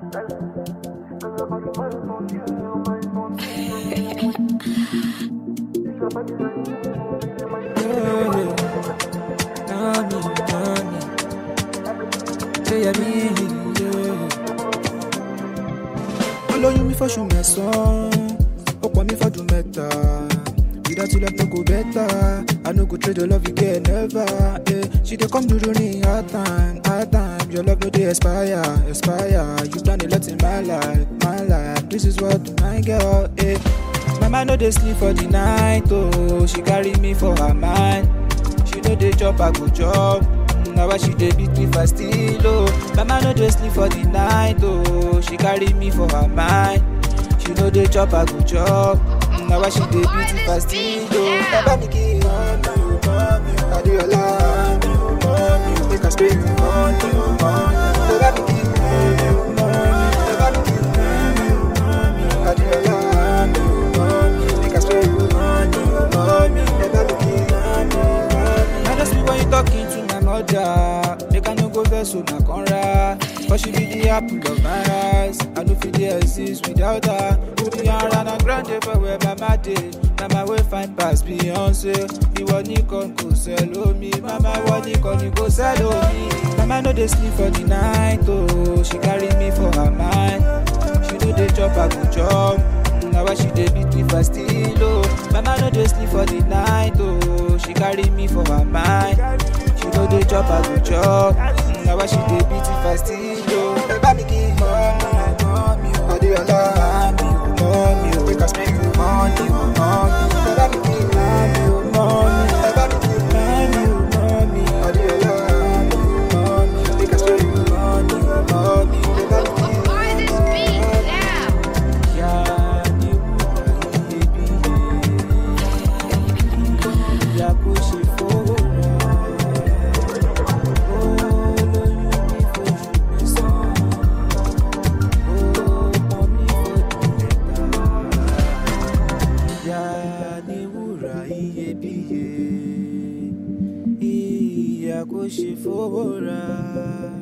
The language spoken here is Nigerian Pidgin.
olóyún mi fọ́ṣù mẹ́sàn-án ó pọ̀ mi fọ́dún mẹ́ta without you love no go better i no go trade your love again never eh. she dey come during hard time hard time your love no dey expire expire you done a lot in my life my life this is what my girl eh. mama no dey sleep for the night oh she carry me for her mind she no dey chop i go chop na why she dey beat me for still oh mama no dey sleep for the night oh she carry me for her mind she no dey chop i go chop na why she dey beat me for still oh baba mi kì í rán mi ò mọ́ mi ò adéọlá mi ò mọ́ mi ò make i spray mi ò mọ́ mi ò mọ́ mi baba mi kì í rán mi ò mọ́ mi baba mi kì í rán mi ò mọ́ mi ò adéọlá mi ò mọ́ mi make i spray mi ò mọ́ mi ò mọ́ mi baba mi kì í rán mi ò mọ́ mi. I just be when you talking to my mother make i no go vex so na conra cause she be the apple of my eyes i no fit dey exist without her Rihanna na grande for where mama dey mama wey fine pass Beyonce ìwọ nìkan kò sẹ́lò mi mama wọ nìkan ni kò sẹ́lò mi mama no dey sleep for the night oh she carry me for her mind she no dey chop i go chop na why she dey beat me for still oh mama no dey sleep for the night oh she carry me for her mind she no dey chop i go chop na why she dey beat me for still oh. ẹ bá mi kí mọ́ mi ò mọ́ mi ò adéọlá mi ò mọ́ mi ò make i spray you mọ́ mi ò mọ́ mi ẹ bá mi kí mọ́ mi ò mọ́ mi ẹ bá mi kí mọ́ mi ò mọ́ mi adéọlá mi ò mọ́ mi make i spray you mọ́ mi ò mọ́ mi ẹ bá mi kí mọ́ Boy, this beat now. ìyá ni wúrà iyebíye ìyá kò ṣe fowó rà ó lóyún mi fóṣù mẹ́sàn-án ó pọ́n mi fọ́dún mẹ́ta ìyá ni wúrà iyebíye ìyá kò ṣe fowó rà.